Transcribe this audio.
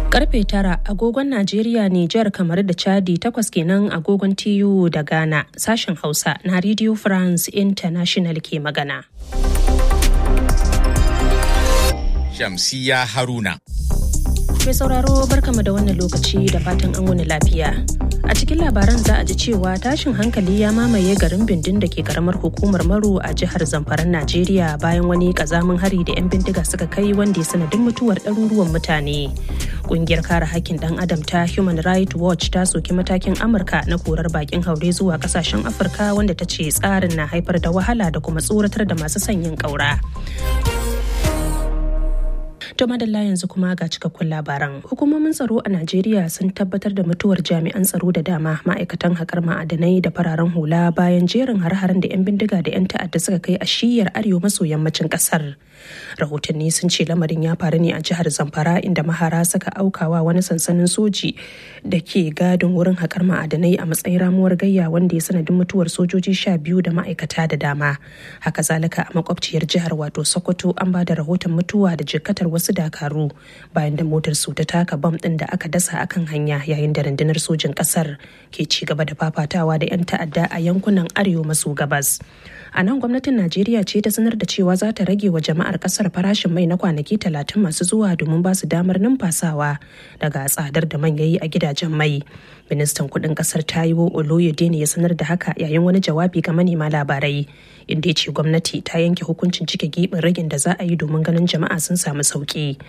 Karfe tara agogon Najeriya, Nijar, kamar da Chadi takwas kenan agogon TU da Ghana sashen Hausa na Radio France International ke magana. Shamsiya Haruna. Mai sauraro barkama da wannan lokaci da fatan an wani lafiya. A cikin labaran za a ji cewa tashin hankali ya mamaye garin bindin da ke karamar hukumar Maru a jihar Zamfaran Najeriya bayan wani kazamin hari da 'yan bindiga suka kai wanda ya sanadin mutuwar ɗaruruwan mutane. Kungiyar kare hakkin ɗan adam ta Human Rights Watch ta soki matakin Amurka na korar bakin haure zuwa kasashen Afirka wanda ta ce tsarin na haifar da wahala da kuma tsoratar da masu sanyin ƙaura. To madalla yanzu kuma ga cikakkun labaran. Hukumomin tsaro a Najeriya sun tabbatar da mutuwar jami'an tsaro da dama ma'aikatan haƙar ma'adanai da fararen hula bayan jerin har-haren da 'yan bindiga da 'yan ta'adda suka kai a shiyar arewa maso yammacin ƙasar. Rahotanni sun ce lamarin ya faru ne a jihar Zamfara inda mahara suka aukawa wani sansanin soji da ke gadin wurin haƙar ma'adanai a matsayin ramuwar gayya wanda ya sanadin mutuwar sojoji sha biyu da ma'aikata da dama. Haka zalika a makwabciyar jihar wato Sokoto an ba da rahoton mutuwa da jikkatar wasu wasu dakaru bayan da motar su ta taka bam din da aka dasa akan hanya yayin da rundunar sojin kasar ke ci gaba da fafatawa da 'yan ta'adda a yankunan arewa maso gabas a nan gwamnatin najeriya ce ta sanar da cewa za ta rage wa jama'ar kasar farashin mai na kwanaki talatin masu zuwa domin ba su damar numfasawa daga tsadar da man yayi a gidajen mai ministan kudin kasar taiwo oloyede ne ya sanar da haka yayin wani jawabi ga manema labarai inda ya ce gwamnati ta yanke hukuncin cike gibin ragin da za a yi domin ganin jama'a sun samu sauki